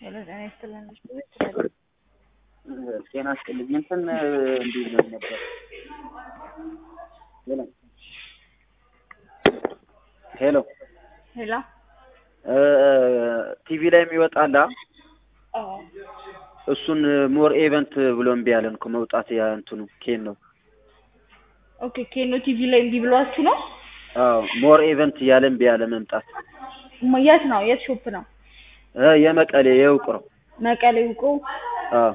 ሄሎ ጤና ይስጥልን። ጤና ይስጥልኝ። እንትን እንዲህ ነው ነበር። ሄሎ ሄሎ ሄሎ ቲቪ ላይ የሚወጣላ አዎ እሱን ሞር ኤቨንት ብሎ እምቢ አለን እኮ መውጣት ያ እንትኑ ኬን ነው። ኦኬ ኬኖ ቲቪ ላይ እምቢ ብሏችሁ ነው? አዎ ሞር ኤቨንት እያለ እምቢ አለ መምጣት። ም- የት ነው? የት ሾፕ ነው? እ የመቀሌ የውቅሮ መቀሌ ውቁ። አዎ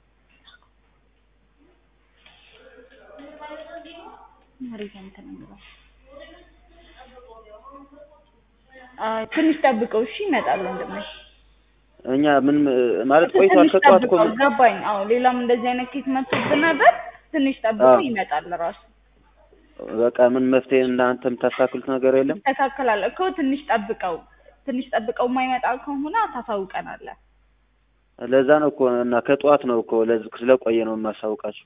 ሪዘንት ነው የሚለው። አይ ትንሽ ጠብቀው እሺ፣ ይመጣል ወንድሜ። እኛ ምን ማለት ቆይቷል። ትንሽ ከጠዋት እኮ ጠብቀው፣ ገባኝ። አዎ ሌላም እንደዚህ አይነት ኬት መጥቶብን ነበር። ትንሽ ጠብቀው አዎ። ይመጣል ራሱ በቃ ምን መፍትሄ እናንተ የምታሳክሉት ነገር የለም። ይስተካከላል እኮ ትንሽ ጠብቀው። ትንሽ ጠብቀው የማይመጣ ከሆነ ታሳውቀናለህ። ለዛ ነው እኮ እና ከጠዋት ነው እኮ ለዚ- ስለቆየ ነው የማሳውቃቸው።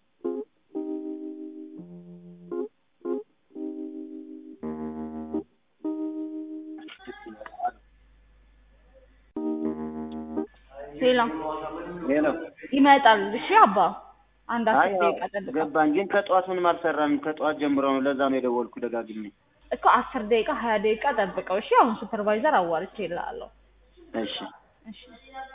ሌላ ሄሎ ይመጣል። እሺ አባ አንድ አይ አስር ደቂቃ ጠብቀው ገባኝ፣ ግን ከጠዋት ምንም አልሰራንም። ከጠዋት ጀምሮ ነው። ለዛ ነው የደወልኩ ደጋግሜ። እኮ አስር ደቂቃ ሀያ ደቂቃ ጠብቀው። እሺ አሁን ሱፐርቫይዘር አዋርቼ እልሃለሁ። እሺ እሺ